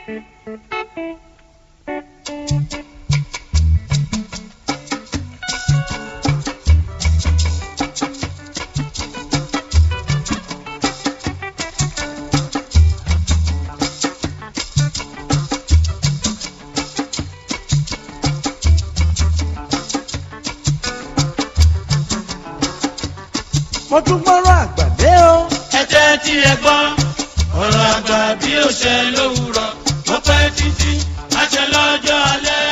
mo tún gbọ́rọ̀ àgbàdé o. ẹ jẹ́ tí ẹ gbọ́ ọ̀rọ̀ àgbà bí ó ṣe lówùrọ̀ ó pẹ́ títí àṣẹ lọ́jọ́ alẹ́.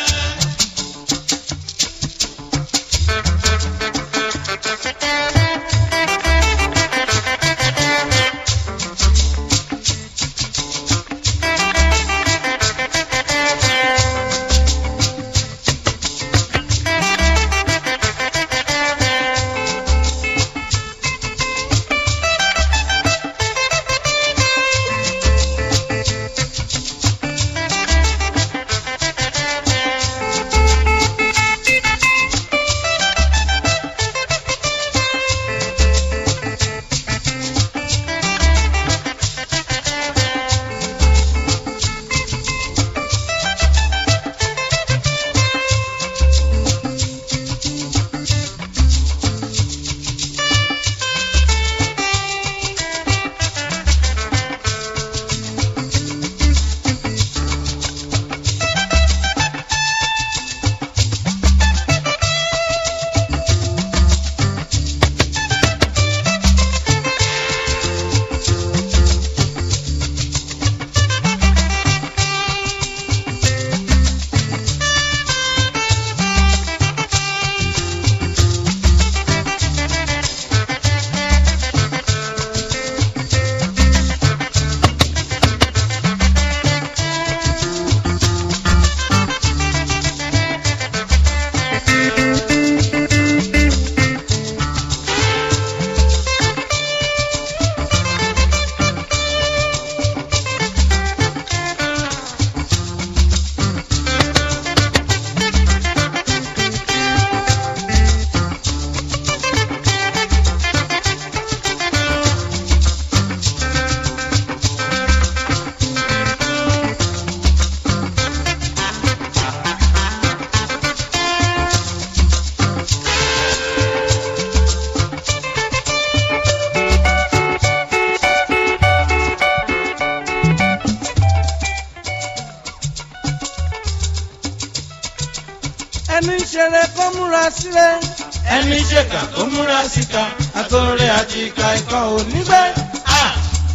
ẹni ń ṣeré kó múra sílẹ̀. ẹni ṣèkà tó múra síta àtọ̀rẹ́ àti ìka ikọ̀ ò níbẹ̀. Ah!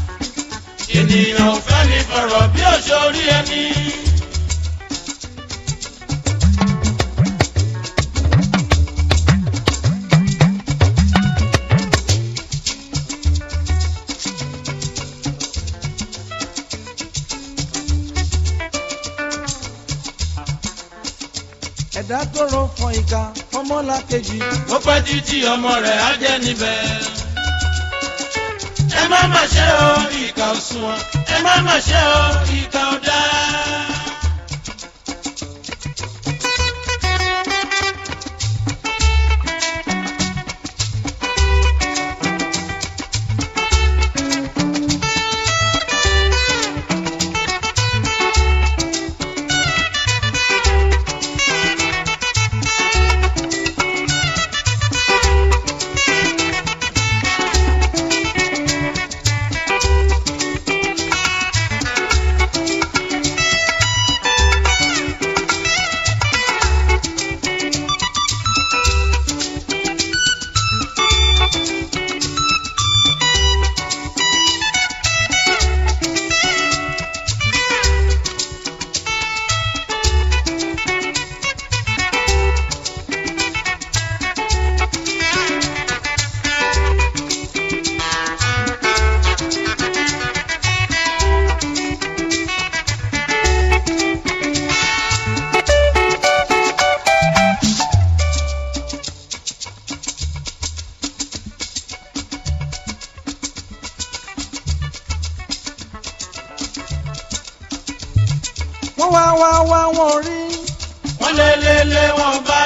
ènìyàn ò fẹ́ ní fọ̀rọ̀ bí òṣòrí ẹni. ẹ̀dá tó ro fọn ìka fọmọ́lá kejì. ó pẹ́ títí ọmọ rẹ̀ á jẹ́ níbẹ̀. ẹ má má ṣe o ìkà ò sunwọ̀n ẹ má má ṣe o ìkà ò dáa. wọ́n wá wá wá wọn rí. wọ́n lé lé lé wọn bá.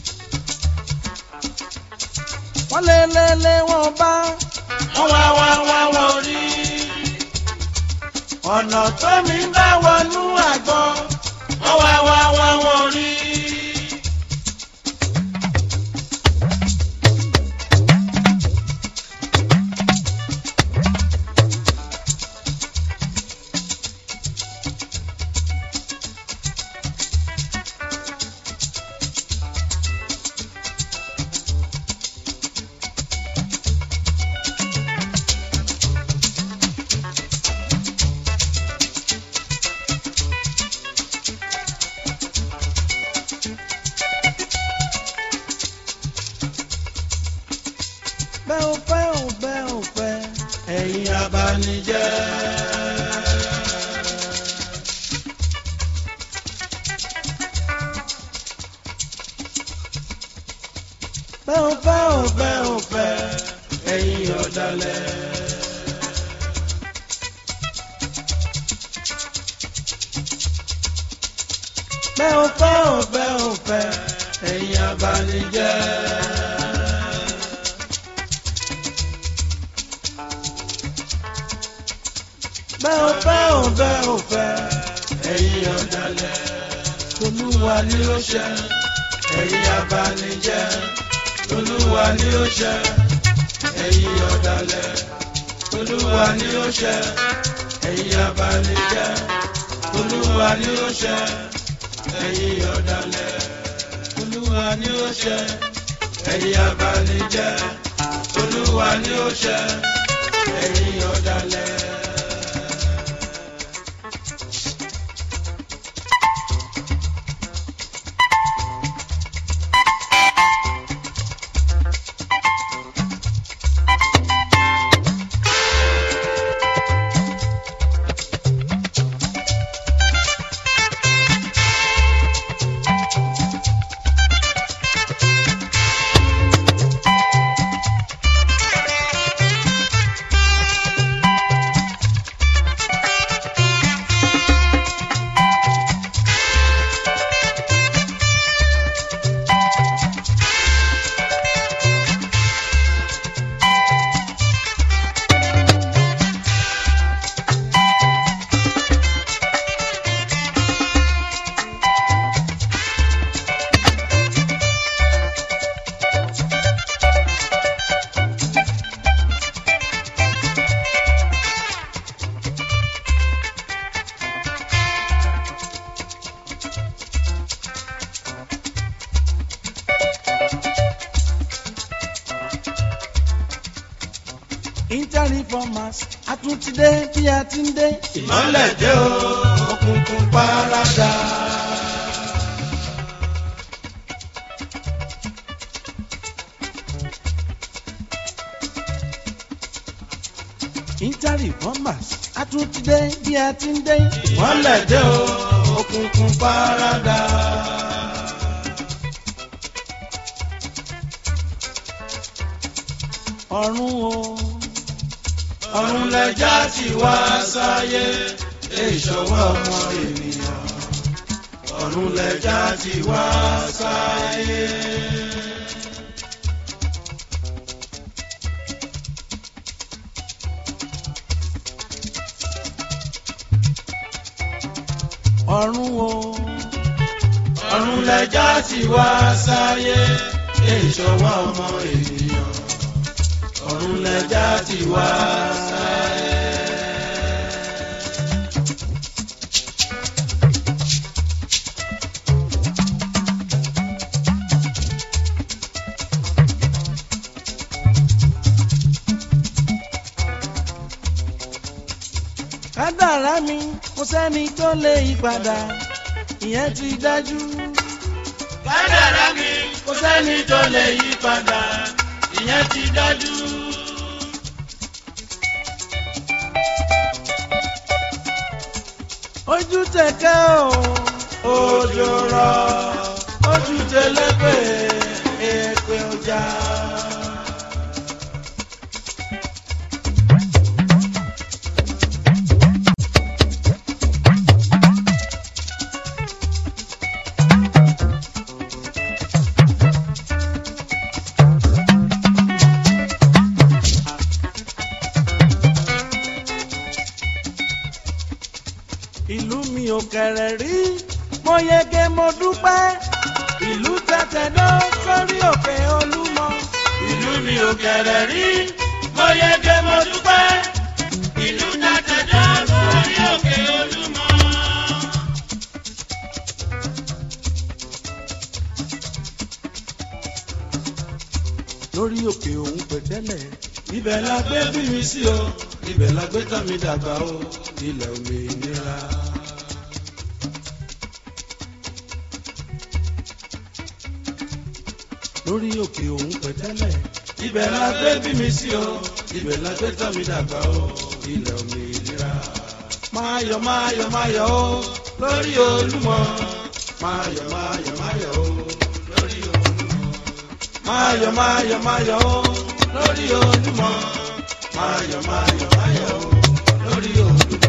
wọ́n lé lé lé wọn bá. wọ́n wá wá wá ọ̀nà tó mi bá wọnú àgbọn wọ́n wá wá wá wọn rí. bẹ́ẹ̀ ò fẹ́ ò bẹ́ẹ̀ ò fẹ́. ẹ̀yin abanijẹ́. bẹ́ẹ̀ ò fẹ́ ò ó fẹ́ ó fẹ́ ẹ̀yin ọ̀dàlẹ̀. bẹ́ẹ̀ ò fẹ́ ò fẹ́ ó fẹ́ ẹ̀yin abanijẹ́. bẹ́ẹ̀ ò fẹ́ ò fẹ́ ó fẹ́ ẹ̀yin ọ̀dàlẹ̀. Olúwa ni ó ṣe ẹ̀yin abanijẹ́. Olúwa ni ó ṣe ẹ̀yin ọ̀dàlẹ̀. Olúwa ni ó ṣe ẹ̀yin abanijẹ́. Olúwa ni ó ṣe ẹ̀yin ọ̀dàlẹ̀. Olúwa ni ó ṣe ẹ̀yin abanijẹ́. Olúwa ni ó ṣe ẹ̀yin ọ̀dàlẹ̀. Inter-reformers a tún ti dé bí a ti ń dé. ìmọ̀lẹ̀ dé o òkùnkùn paradà. Inter-reformers a tún ti dé bí a ti ń dé. ìmọ̀lẹ̀ dé o òkùnkùn paradà. ọ̀run o ọ̀run lẹja ti wá sáyé ìṣọwọ́ ọmọ ènìyàn. ọ̀run lẹja ti wá sáyé. ọ̀run o ọ̀run lẹja ti wá sáyé ìṣọwọ́ ọmọ ènìyàn. ọ̀run lẹja ti wá sáyé. kádàrá mi kò sẹ́ni tó lè yí padà ìyẹn ti dájú. kádàrá mi kò sẹ́ni tó lè yí padà ìyẹn ti dájú. ojú tẹ̀kẹ́ o òjò rọ̀ ojú tẹlẹ́pẹ̀ èpè ọjà. ò kẹ̀rẹ̀ rí mo yege mo dúpẹ́ ìlú tẹ̀tẹ̀dọ́ sórí òkè olúmọ. ìlú mi ò kẹ̀rẹ̀ rí mo yege mo dúpẹ́ ìlú tàtẹ̀dọ́ sórí òkè olúmọ. lórí òkè òun pẹ̀tẹ́lẹ̀ ibẹ̀ la gbé bí mi sí o ibẹ̀ la gbé tọ́ mi dàgbà o ilẹ̀ òmìnira. lórí òkè òun pẹ̀tẹ́lẹ̀ ibẹ̀ la gbé bí mi sí o ibẹ̀ la gbé tọ́ mi dàgbà o ilẹ̀ òmìnira. máa yọ̀ máa yọ̀ máa yọ̀ o lórí olúmọ máa yọ̀ máa yọ̀ máa yọ̀ o lórí olúmọ. máa yọ̀ máa yọ̀ máa yọ̀ o lórí olúmọ máa yọ̀ máa yọ̀ máa yọ̀ o lórí olúmọ.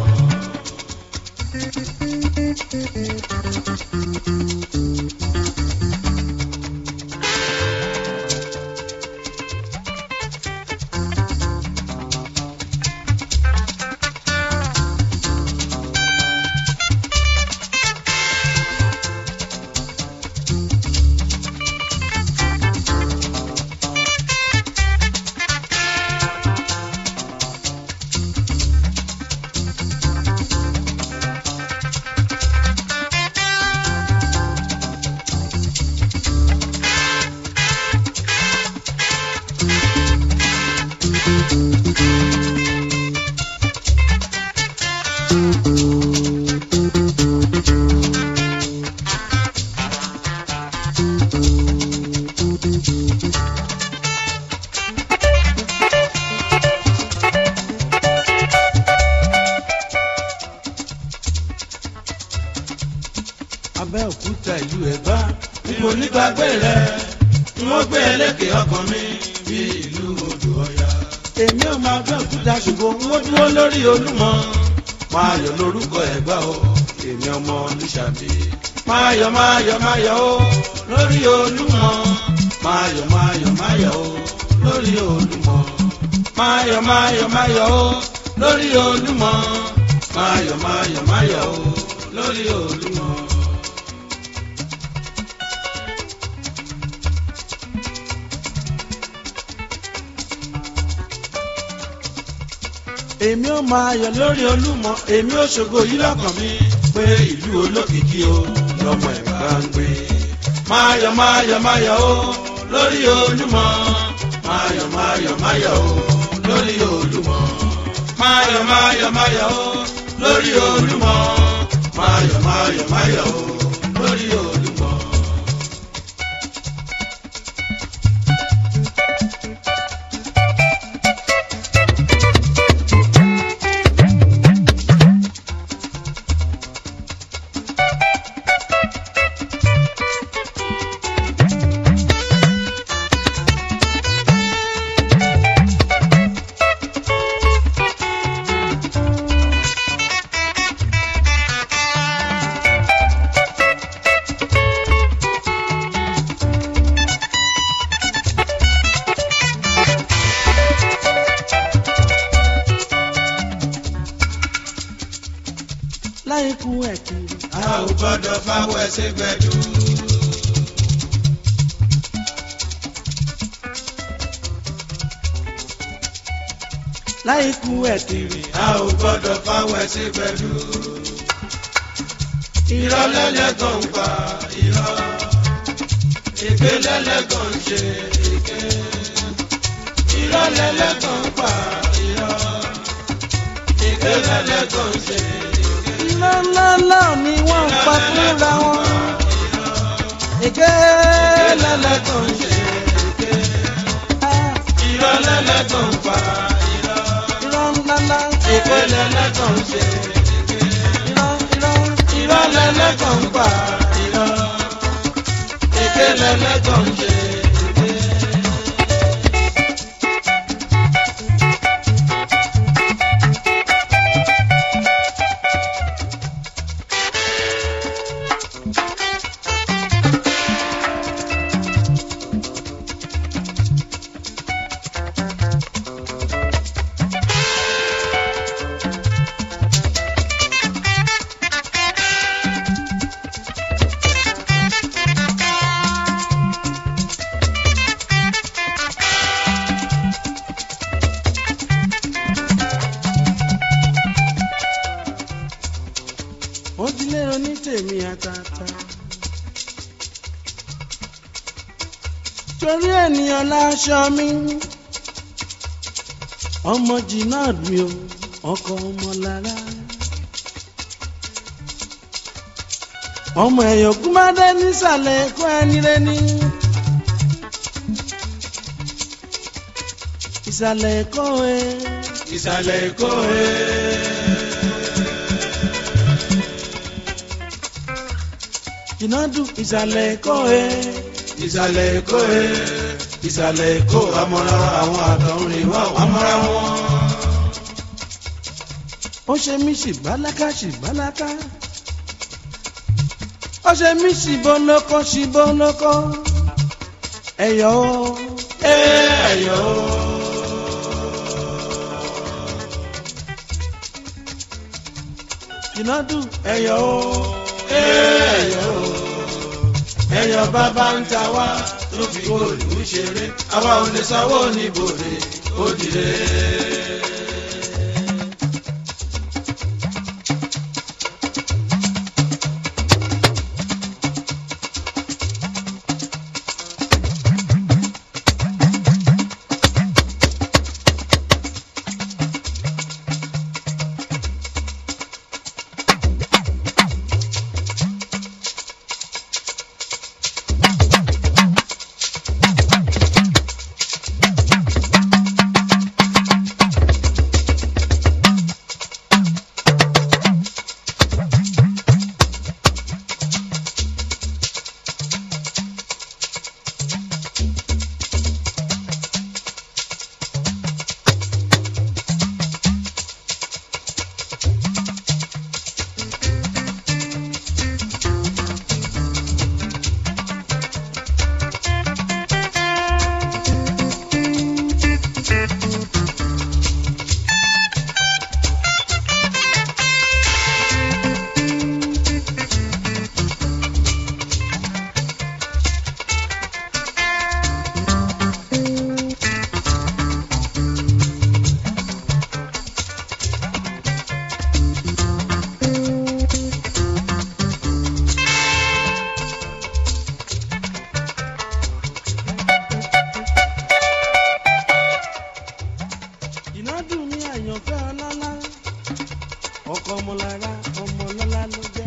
abẹ́òkúta ìlú ẹ̀gbá ni mo nígbàgbé rẹ̀ ni wọ́n gbé ẹlẹ́kẹ̀ ọkàn mi bí ìlú odò ọ̀yà. èmi ò máa bẹ́ òkúta ṣùgbọ́n mo dúró lórí olúmọ máa yọ̀ lórúkọ ẹ̀gbá o èmi ọmọ olùṣàbí. máa yọ̀ máa yọ̀ máa yọ̀ o lórí olúmọ máa yọ̀ máa yọ̀ máa yọ̀ o lórí olúmọ. máa yọ̀ máa yọ̀ máa yọ̀ o lórí olúmọ máa yọ̀ máa yọ̀ máa yọ̀ o lórí olúmọ. èmi ò máa yọ̀ lórí olúmọ èmi ò ṣògo yìí lọ́kàn mi pé ìlú olókìkí o lọ́mọ ẹ̀ bá ń gbé. máa yọ̀ máa yọ̀ máa yọ̀ o lórí olúmọ máa yọ̀ máa yọ̀ máa yọ̀ o lórí olúmọ. máa yọ̀ máa yọ̀ máa yọ̀ o lórí olúmọ máa yọ̀ máa yọ̀ máa yọ̀ o lórí olúmọ. láì kú ẹ̀ kiri. a ò gbọ́dọ̀ fáwọ́ ẹsẹ̀ gbẹ̀dú. láì kú ẹ̀ kiri. a ò gbọ́dọ̀ fáwọ́ ẹsẹ̀ gbẹ̀dú. irọ́ lẹ́lẹ́gàn ń pa irọ́. èké lẹ́lẹ́gàn ń ṣe èké. irọ́ lẹ́lẹ́gàn ń pa irọ́. èké lẹ́lẹ́gàn ń ṣe èké. ńláńláńlá ni wọ́n ń pa fúnra wọn. èké lẹ́lẹ́gàn ń ṣe èké. Ah, irọ́ lẹ́lẹ́gàn ń pa irọ́. irọ́ ńláńlá. èké lẹ́lẹ́gàn ń ṣe èké. irọ́ irọ́ irọ́ lẹ́lẹ́gàn ń pa irọ́. èké lẹ́lẹ́gàn ń ṣe èké. èmi àtàtà. torí ènìyàn láṣọ mi ọmọ Jinad mi o ọkọ ọmọ lára. ọmọ ẹ̀yọ̀ kúmádé nísàlẹ̀ ẹ̀kọ́ ẹni rẹni. ìsàlẹ̀ ẹ̀kọ́ ẹ. ìsàlẹ̀ èkó ẹ̀. Jinadu ìsàlẹ̀ ẹ̀kọ́ ẹ. ìsàlẹ̀ èkó ẹ̀. ìsàlẹ̀ èkó amọ̀ra àwọn àtọ̀rìn wá amọ̀ra wọn. ó ṣe mí ṣìbáláká ṣìbáláká. ó ṣe mí ṣìbọnọkọ ṣìbọnọkọ. ẹ̀yọ́ ẹ ẹ̀yọ́. Jinadu ẹ̀yọ́ ẹ ẹ̀yọ́. ẹ̀yọ́ bàbá ń ta wá tó fi góòlù ṣeré àwa ò lè sanwó níbòrè ó dìde. Jinadu mi àyànfẹ́ ọlọ́lá. ọkọ ọmọlára ọmọlọ́lá ló jẹ́.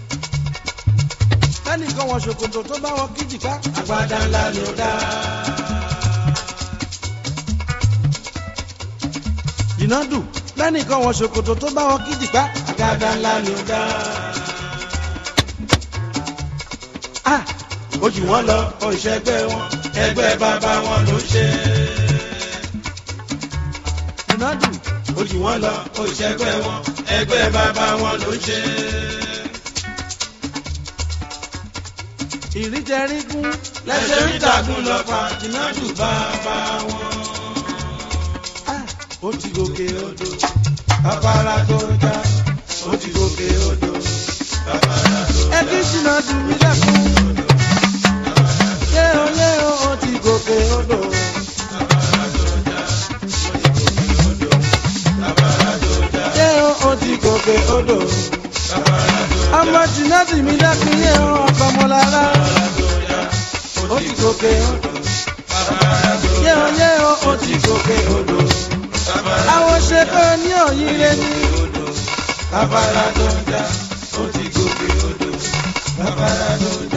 lẹ́nìkan wọ ṣòkòtò tó bá wọ kíjìká. agbádá ńlá ló dá. Jinadu lẹ́nìkan wọ ṣòkòtò tó bá wọ kíjìká. agbádá ńlá ló dá. ah ó jù wọ́n lọ òṣègbè wọn ẹgbẹ́ bàbá wọn ló ṣe. Jinadu ó jù wọ́n lọ òṣègbè wọn ẹgbẹ́ bàbá wọn ló ṣe. ìríjẹrígún lẹ́sẹ̀ ń tàgùn lọ pa Jinadu bàbá wọn. ah ó ti gòkè odò. bàbára tó já ó ti gòkè odò. bàbára tó já ẹ kí Jinadu mi dẹ́kun. yé o yé o ó ti gòkè odò. bàbára tó já ó ti gòkè odò. bàbára tó já yé o ó ti gòkè odò. bàbára tó já ọmọ Jinadu mi dẹ́kun yé o ọkọ ọmọlára. bàbára tó já ó ti gòkè odò. bàbára tó yé já o yé o ó ti gòkè odò. bàbára àwọn ṣe pé ní òyìnbó ni. odò. bàbára tó já ó ti gòkè odò. bàbára tó já.